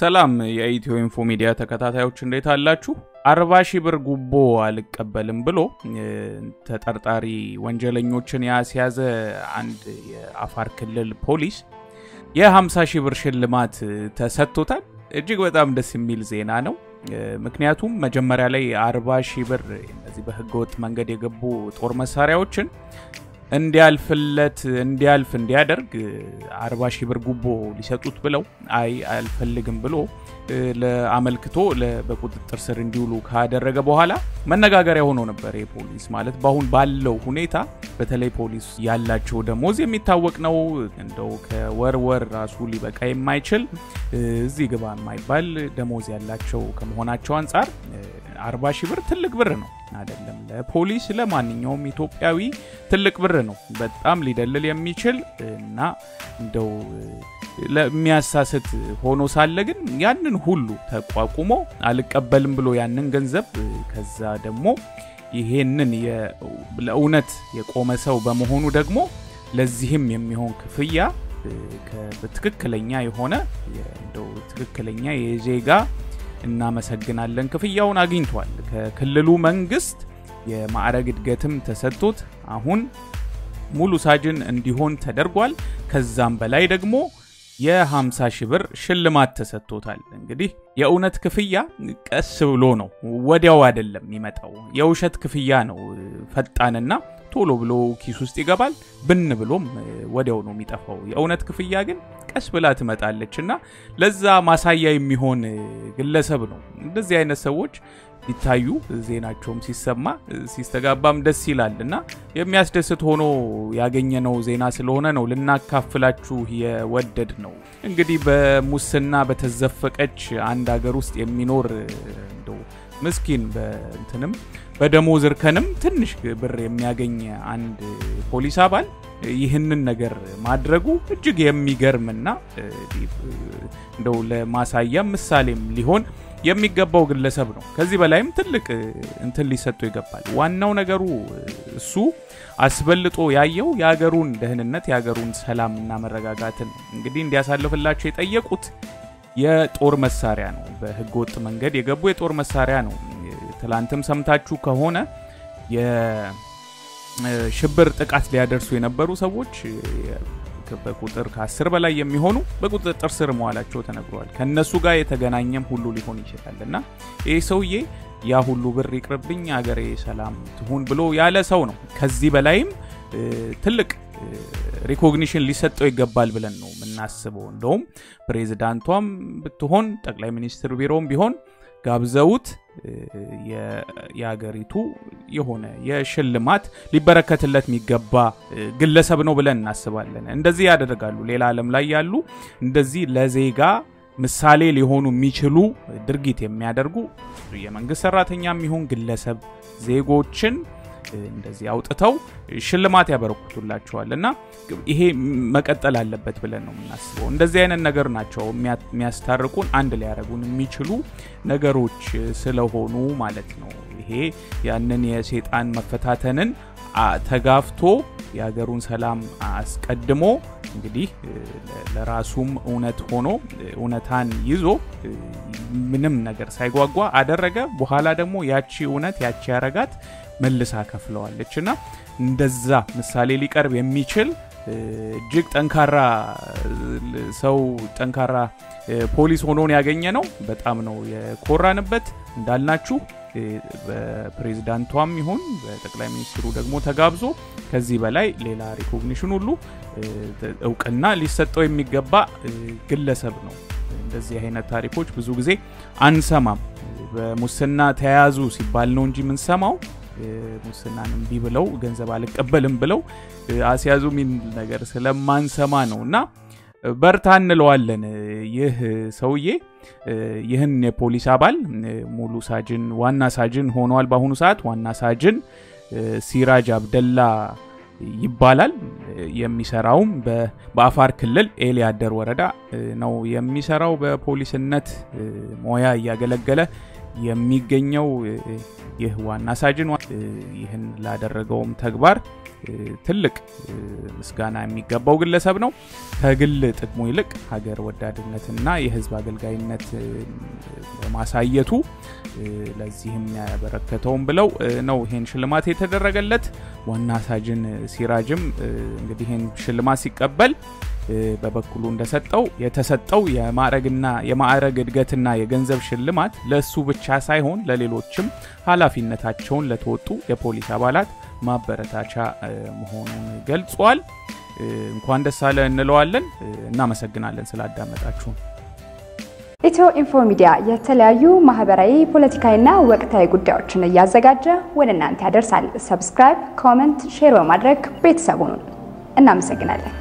ሰላም የኢትዮ ኢንፎ ሚዲያ ተከታታዮች እንዴት አላችሁ? አርባ ሺህ ብር ጉቦ አልቀበልም ብሎ ተጠርጣሪ ወንጀለኞችን ያስያዘ አንድ የአፋር ክልል ፖሊስ የ50 ሺህ ብር ሽልማት ተሰጥቶታል። እጅግ በጣም ደስ የሚል ዜና ነው። ምክንያቱም መጀመሪያ ላይ 40 ሺህ ብር እነዚህ በህገወጥ መንገድ የገቡ ጦር መሳሪያዎችን እንዲያልፍለት እንዲያልፍ እንዲያደርግ 40 ሺህ ብር ጉቦ ሊሰጡት ብለው አይ አልፈልግም ብሎ አመልክቶ በቁጥጥር ስር እንዲውሉ ካደረገ በኋላ መነጋገሪያ ሆኖ ነበር። የፖሊስ ማለት በአሁን ባለው ሁኔታ በተለይ ፖሊስ ያላቸው ደሞዝ የሚታወቅ ነው። እንደው ከወር ወር ራሱ ሊበቃ የማይችል እዚህ ግባ የማይባል ደሞዝ ያላቸው ከመሆናቸው አንጻር 40 ሺህ ብር ትልቅ ብር ነው አይደለም? ለፖሊስ ለማንኛውም ኢትዮጵያዊ ትልቅ ብር ነው። በጣም ሊደልል የሚችል እና እንደው ለሚያሳስት ሆኖ ሳለ ግን ያንን ሁሉ ተቋቁሞ አልቀበልም ብሎ ያንን ገንዘብ ከዛ ደግሞ ይሄንን ለእውነት የቆመ ሰው በመሆኑ ደግሞ ለዚህም የሚሆን ክፍያ በትክክለኛ የሆነ እንደው ትክክለኛ የዜጋ እናመሰግናለን ክፍያውን አግኝቷል። ከክልሉ መንግስት የማዕረግ እድገትም ተሰጥቶት አሁን ሙሉ ሳጅን እንዲሆን ተደርጓል። ከዛም በላይ ደግሞ የ50 ሺህ ብር ሽልማት ተሰጥቶታል። እንግዲህ የእውነት ክፍያ ቀስ ብሎ ነው፣ ወዲያው አይደለም የሚመጣው። የውሸት ክፍያ ነው ፈጣንና ቶሎ ብሎ ኪስ ውስጥ ይገባል፣ ብን ብሎም ወዲያው ነው የሚጠፋው። የእውነት ክፍያ ግን ቀስ ብላ ትመጣለች እና ለዛ ማሳያ የሚሆን ግለሰብ ነው። እንደዚህ አይነት ሰዎች ሲታዩ ዜናቸውም ሲሰማ ሲስተጋባም ደስ ይላል እና የሚያስደስት ሆኖ ያገኘነው ዜና ስለሆነ ነው ልናካፍላችሁ የወደድ ነው። እንግዲህ በሙስና በተዘፈቀች አንድ ሀገር ውስጥ የሚኖር እንደው ምስኪን በእንትንም በደሞዝ እርከንም ትንሽ ብር የሚያገኝ አንድ ፖሊስ አባል ይህንን ነገር ማድረጉ እጅግ የሚገርምና እንደው ለማሳያም ምሳሌም ሊሆን የሚገባው ግለሰብ ነው። ከዚህ በላይም ትልቅ እንትን ሊሰጡ ይገባል። ዋናው ነገሩ እሱ አስበልጦ ያየው የሀገሩን ደህንነት የሀገሩን ሰላምና መረጋጋትን እንግዲህ እንዲያሳልፍላቸው የጠየቁት የጦር መሳሪያ ነው። በህገ ወጥ መንገድ የገቡ የጦር መሳሪያ ነው። ትላንትም ሰምታችሁ ከሆነ የሽብር ጥቃት ሊያደርሱ የነበሩ ሰዎች በቁጥር ከአስር በላይ የሚሆኑ በቁጥጥር ስር መዋላቸው ተነግሯል። ከእነሱ ጋር የተገናኘም ሁሉ ሊሆን ይችላል እና ይህ ሰውዬ ያ ሁሉ ብር ይቅርብኝ አገሬ ሰላም ትሁን ብሎ ያለ ሰው ነው። ከዚህ በላይም ትልቅ ሪኮግኒሽን ሊሰጠው ይገባል ብለን ነው የምናስበው። እንደውም ፕሬዚዳንቷም ብትሆን ጠቅላይ ሚኒስትር ቢሮም ቢሆን ጋብዘውት የአገሪቱ የሆነ የሽልማት ሊበረከትለት የሚገባ ግለሰብ ነው ብለን እናስባለን። እንደዚህ ያደርጋሉ። ሌላ ዓለም ላይ ያሉ እንደዚህ ለዜጋ ምሳሌ ሊሆኑ የሚችሉ ድርጊት የሚያደርጉ የመንግስት ሰራተኛ የሚሆን ግለሰብ ዜጎችን እንደዚህ አውጥተው ሽልማት ያበረክቱላቸዋል እና ይሄ መቀጠል አለበት ብለን ነው የምናስበው። እንደዚህ አይነት ነገር ናቸው የሚያስታርቁን አንድ ሊያደርጉን የሚችሉ ነገሮች ስለሆኑ ማለት ነው። ይሄ ያንን የሴጣን መፈታተንን ተጋፍቶ የሀገሩን ሰላም አስቀድሞ እንግዲህ ለራሱም እውነት ሆኖ እውነታን ይዞ ምንም ነገር ሳይጓጓ አደረገ። በኋላ ደግሞ ያቺ እውነት ያቺ ያረጋት መልሳ ከፍለዋለች እና እንደዛ ምሳሌ ሊቀርብ የሚችል እጅግ ጠንካራ ሰው ጠንካራ ፖሊስ ሆኖን ያገኘ ነው። በጣም ነው የኮራንበት እንዳልናችሁ በፕሬዚዳንቷም ይሁን በጠቅላይ ሚኒስትሩ ደግሞ ተጋብዞ ከዚህ በላይ ሌላ ሪኮግኒሽን ሁሉ እውቅና ሊሰጠው የሚገባ ግለሰብ ነው። እንደዚህ አይነት ታሪኮች ብዙ ጊዜ አንሰማም። በሙስና ተያያዙ ሲባል ነው እንጂ የምንሰማው ሙስናን እምቢ ብለው ገንዘብ አልቀበልም ብለው አስያዙ የሚል ነገር ስለማንሰማ ነው እና በርታ እንለዋለን። ይህ ሰውዬ ይህን የፖሊስ አባል ሙሉ ሳጅን ዋና ሳጅን ሆኗል። በአሁኑ ሰዓት ዋና ሳጅን ሲራጅ አብደላ ይባላል። የሚሰራውም በአፋር ክልል ኤሊ አደር ወረዳ ነው የሚሰራው። በፖሊስነት ሞያ እያገለገለ የሚገኘው ይህ ዋና ሳጅን ይህን ላደረገውም ተግባር ትልቅ ምስጋና የሚገባው ግለሰብ ነው። ከግል ጥቅሙ ይልቅ ሀገር ወዳድነትና የህዝብ አገልጋይነት በማሳየቱ ለዚህም ያበረከተውም ብለው ነው ይሄን ሽልማት የተደረገለት። ዋና ሳጅን ሲራጅም እንግዲህ ይህን ሽልማት ሲቀበል በበኩሉ እንደሰጠው የተሰጠው የማዕረግና የማዕረግ እድገትና የገንዘብ ሽልማት ለእሱ ብቻ ሳይሆን ለሌሎችም ኃላፊነታቸውን ለተወጡ የፖሊስ አባላት ማበረታቻ መሆኑን ገልጿል። እንኳን ደስ አለ እንለዋለን። እናመሰግናለን ስላዳመጣችሁን። ኢትዮ ኢንፎ ሚዲያ የተለያዩ ማህበራዊ፣ ፖለቲካዊና ወቅታዊ ጉዳዮችን እያዘጋጀ ወደ እናንተ ያደርሳል። ሰብስክራይብ፣ ኮመንት፣ ሼር በማድረግ ቤተሰቡን እናመሰግናለን።